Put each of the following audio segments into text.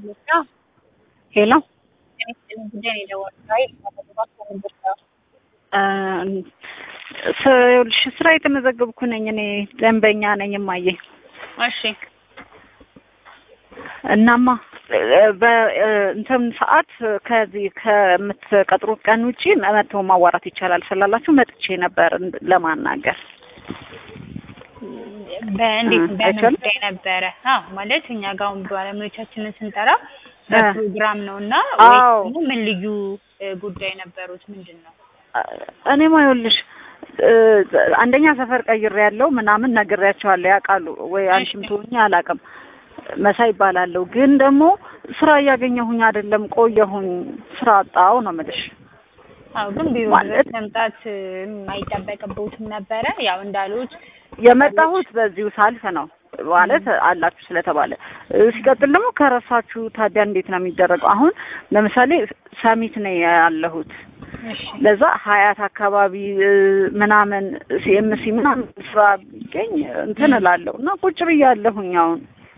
ሄሎ ጉዳይ ነው የደወልኩት። አይ ይኸውልሽ ስራ የተመዘገብኩ ነኝ እኔ ደንበኛ ነኝ እማዬ። እሺ እናማ በእንትን ሰዓት ከዚህ ከምትቀጥሩት ቀን ውጪ መጥቶ ማዋራት ይቻላል ስላላችሁ መጥቼ ነበር ለማናገር። በእንዴት እ በምን አይቻልም? ጉዳይ ነበረ? አዎ ማለት እኛ ጋር አሁን ባለሙያዎቻችንን ስንጠራ በፕሮግራም ነው እና አዎ። ወይ ደግሞ ምን ልዩ እ ጉዳይ ነበሩት? ምንድን ነው? እኔማ ይኸውልሽ እ አንደኛ ሰፈር ቀይሬ ያለው ምናምን ነግሬያቸዋለሁ ያውቃሉ ወይ አንቺም እሺ። ትሆኚ አላውቅም። መሳይ ይባላለሁ ግን ደግሞ ስራ እያገኘሁኝ አይደለም ቆየሁኝ ስራ አጣሁ ነው የምልሽ። አዎ ግን ቢሮ ማለት- ድረስ መምጣት እ አይጠበቅብዎትም ነበረ? ያው እንዳሉት የመጣሁት በዚሁ ሳልፍ ነው ማለት አላችሁ ስለተባለ እ ሲቀጥል ደግሞ ከረሳችሁ ታዲያ እንዴት ነው የሚደረገው? አሁን ለምሳሌ ሰሚት ነው ያለሁት እሺ ለዛ ሀያት አካባቢ እ ምናምን ሲኤምሲ ምናምን ስራ ቢገኝ እንትን እላለሁ እና ቁጭ ብያለሁኝ አሁን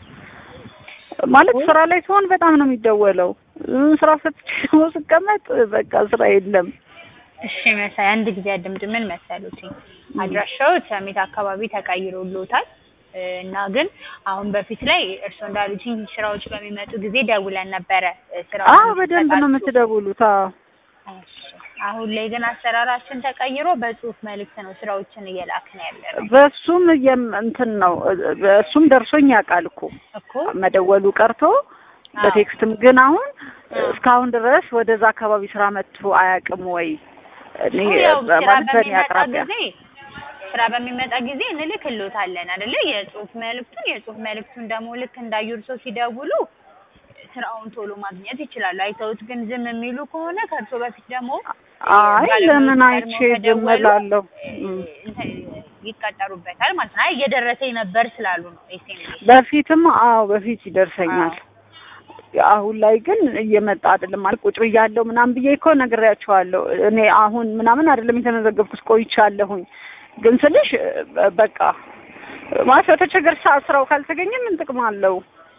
ማለት ስራ ላይ ሲሆን በጣም ነው የሚደወለው እ ስራ ፈትቼ ደግሞ ስቀመጥ በቃ ስራ የለም እሺ መሳይ አንድ ጊዜ አድምጥ። ምን መሰሉት አድራሻው ሰሜት አካባቢ ተቀይሮልዎታል እ እና ግን አሁን በፊት ላይ እርስዎ እንዳሉትኝ ስራዎች በሚመጡ ጊዜ ደውለን ነበረ እ ስራውን አዎ በደንብ ነው እንዲሰጣችሁ። የምትደውሉት አዎ እሺ አሁን ላይ ግን አሰራራችን ተቀይሮ በጽሁፍ መልእክት ነው ስራዎችን እየላክን ያለ ነው በሱም እየም እንትን ነው በሱም ደርሶኝ ያውቃል እኮ እኮ መደወሉ ቀርቶ በቴክስትም ግን አሁን እስካሁን ድረስ ወደዛ አካባቢ ስራ መጥቶ አያውቅም ወይ እኔ ያው ስራ ማለት በእኔ በሚመጣ አቅራቢያ ጊዜ ስራ በሚመጣ ጊዜ እንልክልዎታለን አይደለ? የጽሁፍ መልእክቱን የጽሁፍ መልእክቱን ደግሞ ልክ እንዳዩ እርስዎ ሲደውሉ ስራውን ቶሎ ማግኘት ይችላሉ። አይተውት ግን ዝም የሚሉ ከሆነ ከእርሶ በፊት ደግሞ አይ ባለሙያዎች ለምን ቀድመው አይቼ ከደወሉ ዝም እላለሁ እም። እንትን ይቀጠሩበታል ማለት ነው። አይ እየደረሰኝ ነበር ስላሉ ነው ኤስኤምኤስ በፊትም አዎ በፊት ይደርሰኛል አሁን ላይ ግን እየመጣ አይደለም ማለት ቁጭ ብያለሁ ምናምን ብዬ እኮ ነግሬያቸዋለሁ እኔ አሁን ምናምን አይደለም የተመዘገብኩት ቆይቻለሁኝ ግን ስልሽ እ በቃ ማለት በተቸገር ሰዓት ስራው ካልተገኘ ምን ጥቅም አለው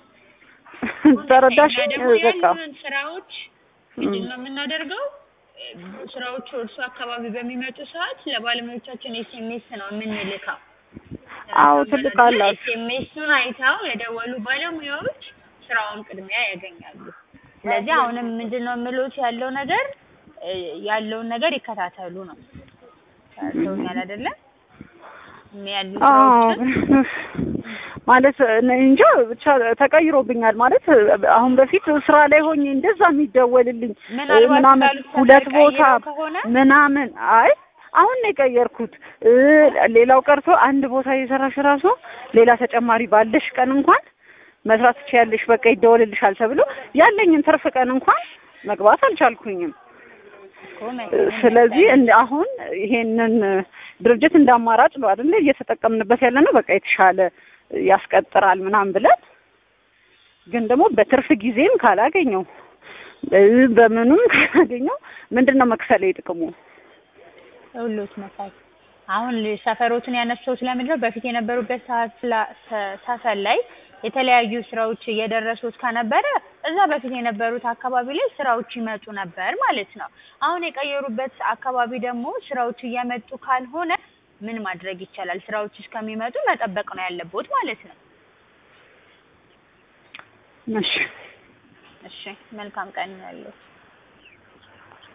ተረዳሽ እኛ ደግሞ በቃ ያሉንን ስራዎች ምንድን ነው የምናደርገው? ስራዎቹ እርሱ አካባቢ በሚመጡ ሰዓት ለባለሙያዎቻችን ኤስኤምኤስ ነው የምንልከው። አዎ ትልካላችሁ ኤስኤምኤሱን አይተው የደወሉ ባለሙያዎች ስራውን ቅድሚያ ያገኛሉ። ስለዚህ አሁንም ምንድን ነው የምሎት ያለው ነገር እ ያለውን ነገር ይከታተሉ ነው። ሰውኛል አይደለ? ያሉ አዎ ስራዎችን ማለት እኔ እንጃ ብቻ ተቀይሮብኛል። ማለት አሁን በፊት ስራ ላይ ሆኜ እንደዛ የሚደወልልኝ ምናልባት ምናምን እንዳሉት ሁለት ቦታ ተቀይረው ከሆነ ምናምን አይ አሁን ነው የቀየርኩት። እ ሌላው ቀርቶ አንድ ቦታ የሰራሽ ራሱ ሌላ ተጨማሪ ባለሽ ቀን እንኳን መስራት ትችያለሽ፣ በቃ ይደወልልሻል ተብሎ ያለኝን ትርፍ ቀን እንኳን መግባት አልቻልኩኝም። እኮ እ መሰለኝ ስለዚህ እንደ አሁን ይሄንን ድርጅት እንደ አማራጭ ነው አይደለ እየተጠቀምንበት ያለ ነው። በቃ የተሻለ ያስቀጥራል ምናምን ብለን ግን ደግሞ በትርፍ ጊዜም ካላገኘው እ በምኑም ካላገኘው ምንድን ነው መክፈል ጥቅሙ? ሁሉት መሳይ አሁን ል- ሰፈሮትን ያነሳሁት ለምንድን ነው በፊት የነበሩበት ሰዓት ስላ- ሰ- ሰፈር ላይ የተለያዩ ስራዎች እየደረሱት ከነበረ እዛ በፊት የነበሩት አካባቢ ላይ ስራዎች ይመጡ ነበር ማለት ነው። አሁን የቀየሩበት አካባቢ ደግሞ ስራዎች እየመጡ ካልሆነ ምን ማድረግ ይቻላል? ስራዎች እስከሚመጡ መጠበቅ ነው ያለቦት ማለት ነው። እሺ እሺ መልካም ቀን ያለው